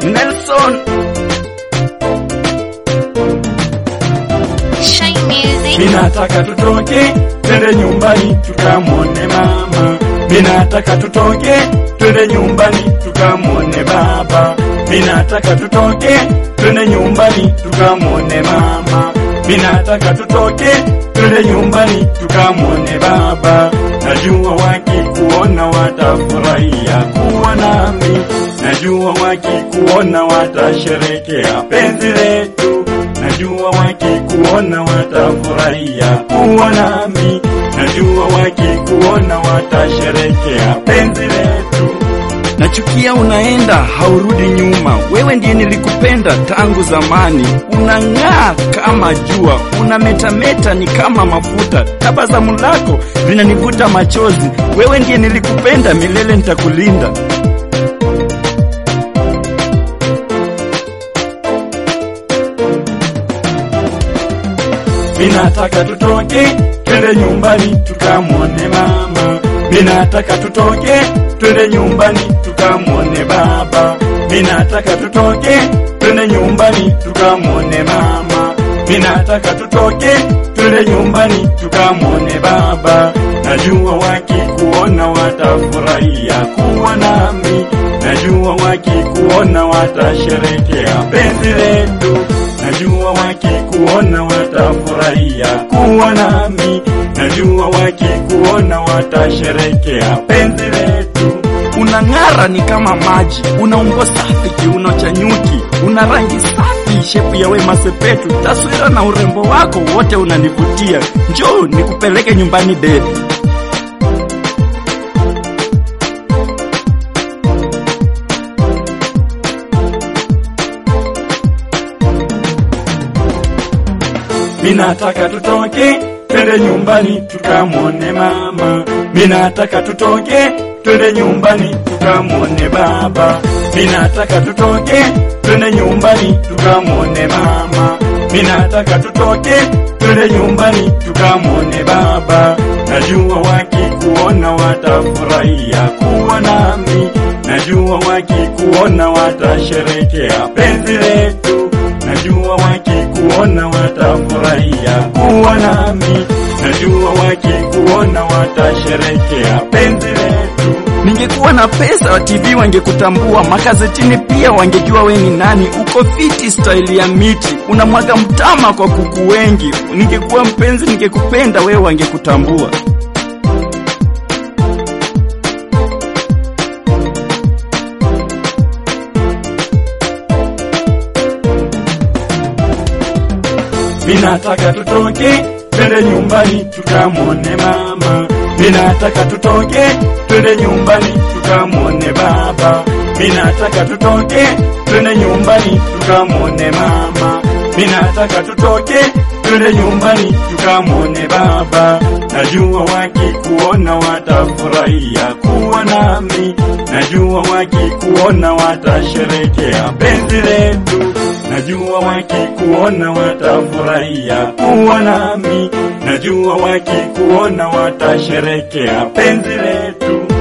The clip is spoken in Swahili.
Nelson Shy Music. Minataka tutoke twende nyumbani tukamwone mama. Minataka tutoke twende nyumbani tukamwone baba. Minataka tutoke twende nyumbani tukamwone mama. Minataka tutoke twende nyumbani tukamwone baba. Najua wakikuona watafurahia kuwa nami. Najua wakikuona watasherekea penzi letu. Najua wakikuona watafurahia kuwa nami. Najua wakikuona watasherekea penzi letu. Nachukia unaenda haurudi nyuma. Wewe ndiye nilikupenda tangu zamani. Unang'aa kama jua, unametameta ni kama mafuta. Tabasamu lako linanivuta machozi. Wewe ndiye nilikupenda, milele nitakulinda. Minataka tutoke twende nyumbani tukamwone mama. Minataka tutoke twende nyumbani tukamwone baba. Minataka tutoke twende nyumbani tukamwone mama. Minataka tutoke twende nyumbani tukamwone baba. Najua wakikuona watafurahia kuwa nami. Najua wakikuona watasherekea penzi letu. Najua wakikuona watafurahia kuwa nami. Najua wakikuona watasherekea penzi letu. Unang'ara ni kama maji, una umbo safi, kiuno cha nyuki, una rangi safi, shepu ya Wema Sepetu, taswira na urembo wako wote unanivutia. Njoo nikupeleke nyumbani baby. Minataka tutoke twende nyumbani tukamwone mama. Minataka tutoke twende nyumbani tukamwone baba. Minataka tutoke twende nyumbani tukamwone mama. Minataka tutoke twende nyumbani tukamwone baba. Najua wakikuona watafurahia kuwa nami. Najua wakikuona watasherekea penzi letu. Najua wakikuona watafurahia kuwa nami. Najua wakikuona watasherekea penzi letu. Ningekuwa na pesa wa TV wangekutambua, magazetini pia wangejua we ni nani. Uko fiti style ya miti, unamwaga mtama kwa kuku wengi. Ningekuwa mpenzi, ningekupenda wewe, wangekutambua. Minataka tutoke twende nyumbani tukamwone mama. Minataka tutoke twende nyumbani tukamwone baba. Minataka tutoke twende nyumbani tukamwone mama. Minataka tutoke twende nyumbani tukamwone baba. Najua wakikuona watafurahia kuwa nami. Najua wakikuona watasherekea penzi letu. Najua wakikuona watafurahia kuwa nami. Najua wakikuona watasherekea penzi letu.